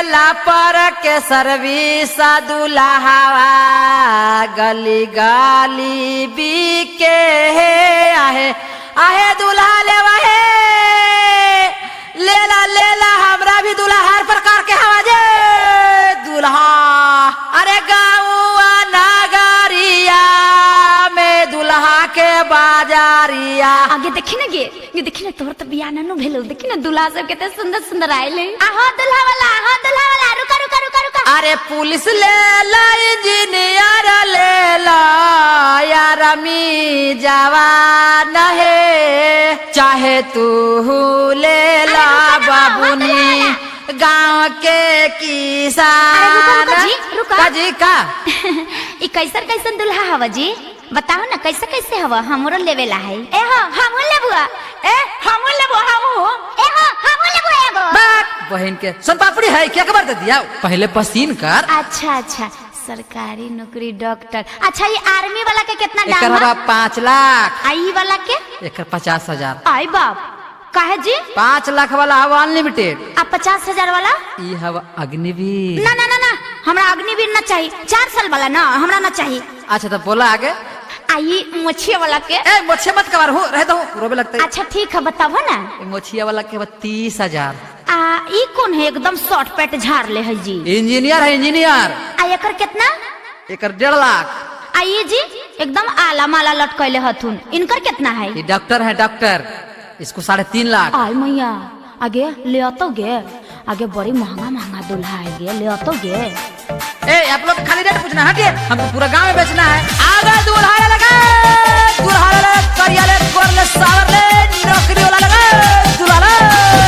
लेला पर के सर्विस दुल्हावा गली गाली बीके हे आहे आहे दुल्हा लेवा हे लेला लेला हमरा भी दुल्हा हर प्रकार के हवा जे दुल्हा अरे गाँवा नगरिया में दुल्हा के बाजारिया आगे देखी ना गे ये देखी ना तोहर तो बियाह ना भेलो देखी ना दूल्हा सब कितने सुंदर सुंदर आइले आहो दूल्हा वाला आहो दूल्हा वाला रुका रुका रुका रुका अरे पुलिस ले ला इंजीनियर ले ला यार मी जवान है चाहे तू ले ला अरे रुका ना, बाबुनी गांव के किसान अरे रुका, रुका जी, रुका। का जी का ई कैसन कैसन दूल्हा हवा जी बताओ ना कैसे कैसे हवा हमरो लेवेला है ए हो हमहू लेबुआ ए हमहू लेबो हमहू ए हो हमहू लेबो एगो बात बहन के सोन पापड़ी है क्या खबर दे दिया पहले पसीन कर अच्छा अच्छा सरकारी नौकरी डॉक्टर अच्छा ये आर्मी वाला के कितना एकर दाम हवा है पाँच लाख आई वाला के एकर पचास हजार आई बाप काहे जी पाँच लाख वाला हवा अनलिमिटेड आ पचास हजार वाला ई हवा अग्निवीर ना ना ना ना हमरा अग्निवीर ना चाहिए चार साल वाला ना हमरा ना चाहिए अच्छा तो बोला आगे आई मोछिया वाला के ए मोछे मत कबार हो रहता हूँ रोबे लगता है अच्छा ठीक है बताबो ना ए, मोछिया वाला के बाद तीस हजार आ ई कौन है एकदम शॉर्ट पैट झाड़ ले है जी इंजीनियर है इंजीनियर आ एकर कितना एकर डेढ़ लाख आ ये जी एकदम आला माला लटकैले हथुन इनकर कितना है ये डॉक्टर है डॉक्टर इसको साढ़े तीन लाख आय मैया आगे ले आतो गे आगे बड़ी महंगा महंगा दूल्हा है गे ले आतो गे ए आप लोग खाली रेट पूछना हटिए हमको पूरा गांव में बेचना है आगे दूल्हा ले लगा दूल्हा ले लगा करिया ले गोर ले सावर ले नौकरी वाला लगा दूल्हा ले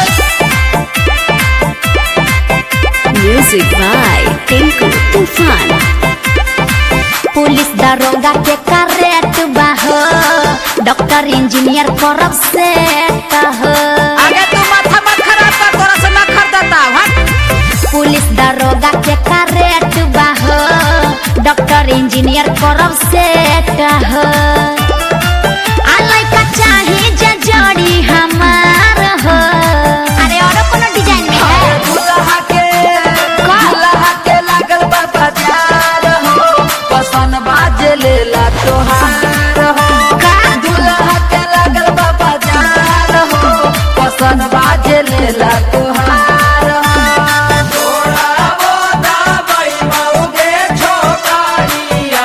म्यूजिक बाय टिंकू तूफान पुलिस दरोगा के करेट बाहो डॉक्टर इंजीनियर करब से कहो आगे तू माथा मत खराब कर तोरा से ना खरीदता हट पुलिस दरोगा के करेट बाहो डॉक्टर इंजीनियर करब से कहो आ लइका चाही जे जोड़ी हमार हो अरे और कोनो डिजाइन में है दूल्हा के दूल्हा के लागल बा बाजार हो पसन बाजे लेला तोहार हो का? दूल्हा के लागल बा बाजार हो पसन बाजे लेला तोहार हो थोड़ा वो दाबई मौगे छोकरिया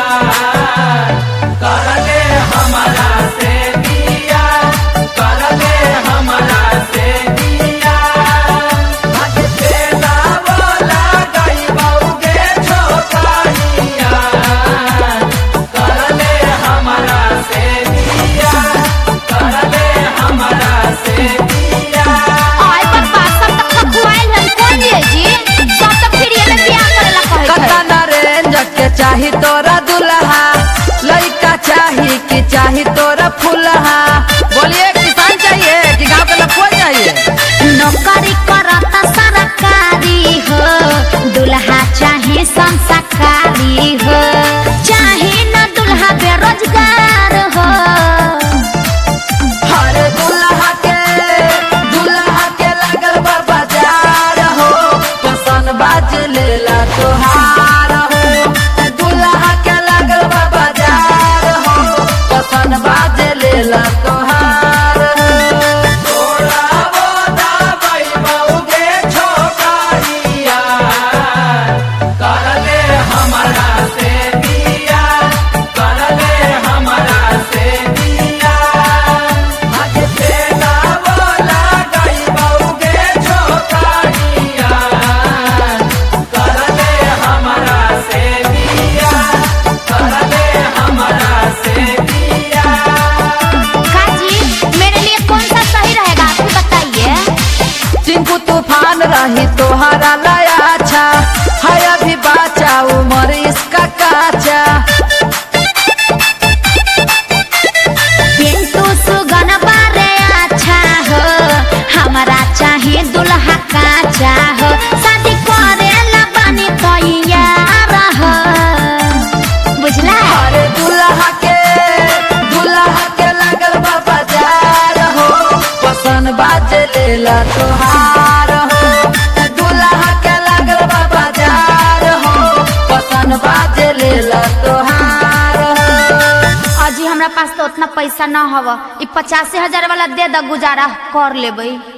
करले हमारा से दिया करले हमारा से दिया भगते दावला गई मौगे छोकरिया करले हमारा से दिया करले हमारा से दिया आय पापा सब तक खखुआइल है कौन ये जी सब तक फिर ये में बियाह करेला कहै छै कतना रेंज के चाही तोरा दुल्हा लइका चाही कि चाही तोरा फुलहा बोलिए किसान चाहिए कि गांव के लखुआ चाहिए नौकरी करता सरकारी हो दुल्हा चाहे संस्कारी हो चाहे न दुल्हा बेरोजगार हो हर दुल्हा के दुल्हा के लागल बा बाजार हो पसन बाज लेला तोहार हो दुल्हा के लागल बा बाजार हो पसन बाज लेला तोहार हो थोड़ा वो दाबई मौगे छोकरिया करले हमारा से दिया करले हमारा से दिया भगते दावला गई मौगे छोकरिया करले हमारा से दिया करले हमारा से दिया काजी मेरे लिए कौन सा सही रहेगा आप ही बताइए चिंकू तूफान रही तोहरा लाया अच्छा है अभी बाचा उम्र इसका काचा पिंटू सुगन बारे अच्छा हो हमारा चाहे दुल्हा काचा हो शादी करे ला बनी तैयार हो बुझला अरे दुल्हा के दुल्हा के लागल बा बाजार हो पसन बाज लेला तोहार हो दुल्हा के लागल हमरा पास तो उतना पैसा न हव ई पचासी हजार वाला दे द गुजारा कर लेबै